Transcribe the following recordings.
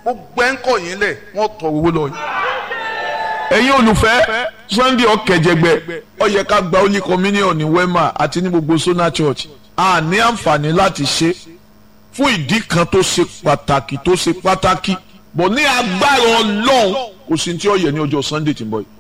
gbogbo ẹ̀ ń kọ̀ yín lẹ̀ wọ́n tọ̀ owó lọ yín. ẹ̀yin olùfẹ́ sunday ọ̀kẹ́jẹgbẹ́ ó yẹ ká gba holy communion ní wema àti ní gbogbo sona church a ní àǹfààní láti ṣe fún ìdí kan tó ṣe pàtàkì tó ṣe pàtàkì bọ̀ ní agbára ọlọ́run kò sí tí ó yẹ ní ọjọ́ sunday tí ń bọ̀ yìí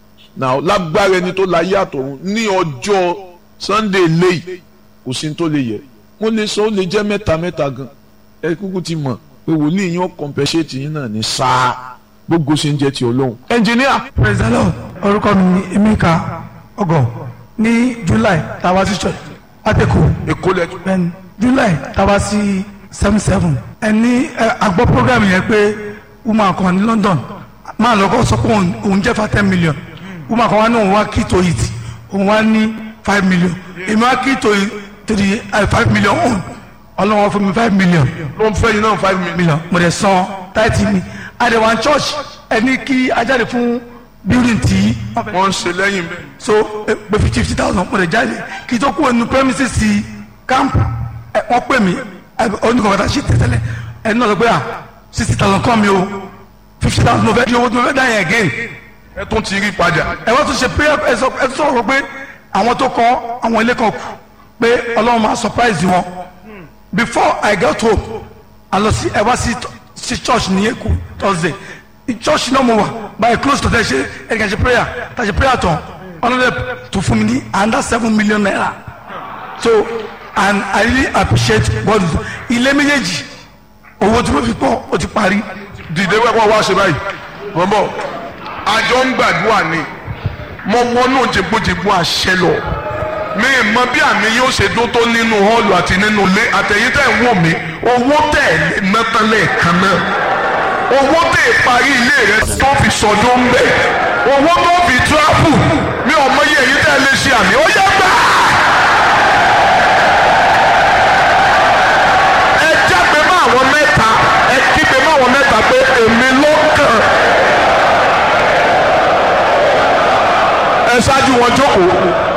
now lágbára ẹni tó láyé àtọ̀run ní ọjọ́ sunday léyìí kò sí tó lè yẹ wọ́n lè sọ ó lè jẹ́ mẹ́ta mẹ́ta gan ẹ kúkú ti mọ̀ pé wòlíì yín ó compensate yín náà ní sáà gbogbo ṣe ń jẹ́ ti ọlọ́run. ẹnjìníà praise the lord orúkọ mi ni emeka ọgọ ní july tàwa sí church ateko èkó lẹ́jọ́. bẹ́ẹ̀ni july tàwa sí seven seven ẹni àgbọ̀ program yẹn pé woman kan ní london máa lọ́kọ́ sọ pé òun- òun jẹ́ fa ten million woman kan wá ní òun wá key to it òun wá ní five million èmi wá key to it to the uh, five million own ọlọ́wọ́ fún mi five million ló ń fẹ́ yín náà five million. million mo dẹ̀ san táìtì mi àdèwà church ẹni kí ajáde fún building tí wọ́n fẹ́ wọ́n ń ṣe lẹ́yìn bẹ́ẹ̀. so eh, pé fifty fifty thousand mo dẹ̀ jáde kí tó kú ẹnu premises sí camp ẹ, wọ́n pè mí oníkọ̀ọ́ta ṣì tẹ̀tẹ̀lẹ̀ ẹni náà lọ pé à sixty thousand kọ́ mi o fifty thousand mo fẹ́ di owó tí mo fẹ́ dá yẹn again ẹ tún ti rí padà. ẹ wọ́n tún ṣe prayer ẹ sọ ẹ tún sọ̀rọ̀ pé àwọn tó kọ́ àwọn ilé kan kù pé ọlọ́run máa surprise wọn before I got home a lọ sí ẹ wá sí sí church ní Èkó Thursday ní church náà mo wà by close to there ṣe ẹ kàn ṣe prayer ta ṣe prayer tán ọlọ́dẹ tó fún mi ní under seven million naira so and I really appreciate God ilé méjèèjì owó tí mo fi pọ̀ ó ti parí dìde wẹ́pọ̀ wá ṣe báyìí bọ́bọ̀ àjọ ń gbàdúrà ni mo wọnú jìgbójìgbó àṣẹ lọ mi ì mọ bí àmì yóò ṣe dún tó nínú họ́ọ̀lù àti nínú ilé àtẹ̀yìn tẹ̀ ń wò mí owó tẹ̀ mẹ́tàn lẹ́ẹ̀kan náà owó tẹ̀ parí ilé rẹ tó fi sọdún ń bẹ̀ owó tó fi tíráfù mi ò mọ iye èyí tẹ̀ lè ṣe àmì ó yẹ gbà. ẹ jágbe mọ́ àwọn mẹ́ta ẹ kígbe mọ́ àwọn mẹ́ta pé èmi ló kàn. ẹ ṣáájú wọn jókòó.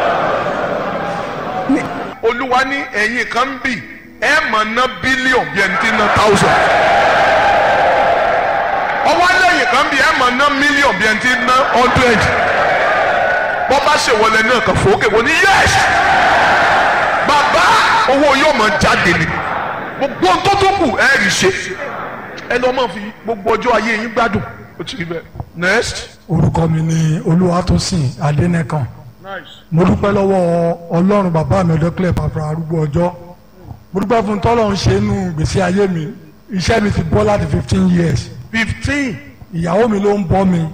olúwa ní ẹ̀yìn kan ń bì ẹ mọ̀ ná bílíọ̀n bí ẹni tí ń ná táùsàn. ọwọ́ lẹ́yìn kan bì ẹ mọ̀ ná mílíọ̀n bí ẹni tí ń ná hundred. bọ́ bá ṣèwọlé náà kàn fòókè wọ́n ní yẹ́sì. bàbá owó yóò mọ̀ jáde ni gbogbo ohun tó tó kù ẹ rí ṣe ẹ lọ́ mọ̀ fi gbogbo ọjọ́ ayé yín gbádùn ó ti rí bẹ́ẹ̀. next. orúkọ mi ni olúwatósìn adẹnẹkan mo dúpẹ́ lọ́wọ́ ọlọ́run bàbá mi ọ̀dọ́kẹ́lẹ̀ bàbá arúgbó ọjọ́ mo dúpẹ́ fún tọ́lọ́run ṣe inú gbèsè ayé mi iṣẹ́ mi ti bọ́ láti fifteen years fifteen. ìyàwó mi ló ń bọ́ mi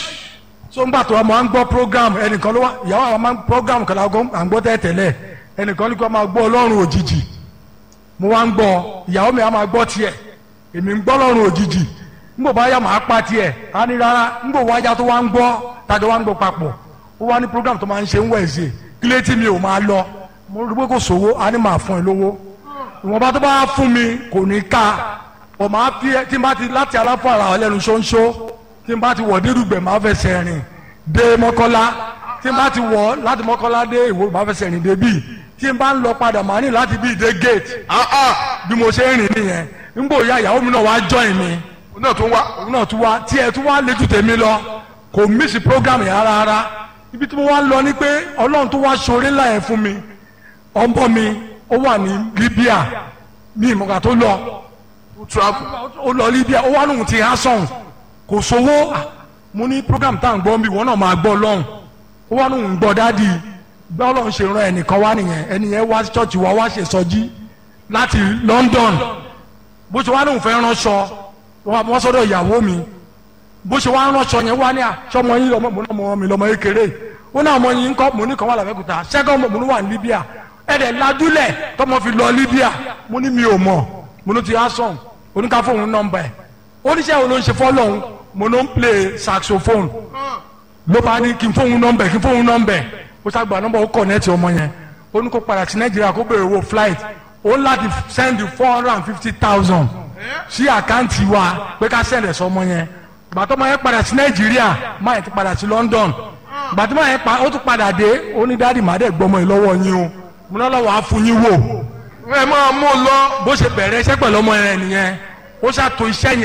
so ń gbà tó a máa ń gbọ́ program ẹnìkan ló wá ìyàwó àwọn máa ń program kan lágọ́ à ń gbọ́ tẹ́tẹ́lẹ̀ ẹnìkan ní kó máa gbọ́ ọlọ́run òjijì mo wá ń gbọ́ ìyàwó mi á máa gbọ́ tiẹ̀ èmi ń gbọ́ ọlọ́run òjijì ngbò bá yà máa pa tiẹ̀ á ní rárá ngbò wájà tó wá ń gbọ́ tàjọ wá ń gbọ́ papọ̀ ó wá ní program tó máa ń ṣe ń wẹ̀ẹ́sì kílé tí mi ò máa lọ mo rí pé kò sówó á ní máa fún ẹ lówó ìwọ̀nba tó bá fún mi kò ní ká ọ̀ máa fi ẹ tí n bá ti láti aláfọ ara ọlẹ́nu ṣóńṣó tí n bá ti wọ̀ dérúgbẹ̀ máa fẹsẹ̀ rìn dé mọ́kọ́lá tí n bá ti wọ̀ láti mọ́kọ́lá dé ìwò máa fẹsẹ̀ rìn débì tí n bá ń lọ padà máa ní láti bí dé gate bí mo ṣe ń rìn nìyẹn ngbò ya ìyàwó mi náà wá join mi òun náà tún wá. òun náà tún wá tí ẹ tún wá léjú tèmi lọ kò mísì program yẹn rárá rárá ibi tí mo wá lọ ni pé ọlọ́run tó wá ṣoore ńlá yẹn fún mi ọmọ mi ó wà ní Libya ní ìmọ̀gà tó lọ travel. ó lọ Libya ó wá lóhun ti hasan kò sówó Ah, mo ní program tá à ń gbọ́ mi wọ́n náà máa gbọ́ lọ́hùn ó wá lóhun gbọ́ dádì gbọ́ ọlọ́run ṣe ran ẹnìkan wá nìyẹn ẹnìyẹn wá sí church wa wá ṣe sọjí láti London bó ṣe wá lóhun fẹ́ ránṣọ wọ́n sọ́dọ̀ ìyàwó mi bó ṣe wá ránṣọ yẹn wá ní à sọmọ yín lọmọ mo ní ọmọ mi lọmọ kékeré ó ní ọmọ yín kọ́ mo ní kan wà lábẹ́kúta ṣẹ́gun ọmọ mo ní wà ní Libya ẹ̀dẹ̀ ladúlẹ̀ tọmọ fi lọ Libya mo ní mi ò mọ̀ mo ní ti asan oníkà fóun nọ́mbà ẹ̀ oníṣẹ́ wo ló ń ṣe fọ́lọ́hún mo ló ń play saxophone ló bá ní kí n fóun nọ́mbà ẹ̀ kí n fóun nọ́mbà ẹ̀ ó ṣàgbà nọ́mbà ó kọ̀nẹ́ẹ̀tì ọmọ yẹn ó ní kó padà sí Nàìjíríà kó béèrè owó flight ó ń láti send four hundred and fifty thousand sí àkáǹtì wa pé ká send ẹ̀ sọmọ yẹn gbàtọ́ máa yẹn padà sí Nàìjíríà máa yẹn ti padà sí London gbàtọ́ máa yẹn pa ó tún padà dé ó ní dáàdì má dẹ̀ gbọmọ yìí lọ́wọ́ yín o mo náà lọ́wọ́ á fún yín wò ẹ máa mú un lọ. bó ṣe bẹ̀rẹ̀ iṣẹ́ pẹ̀lú ọmọ yẹn nìyẹn ó ṣàtò iṣẹ́ yẹn.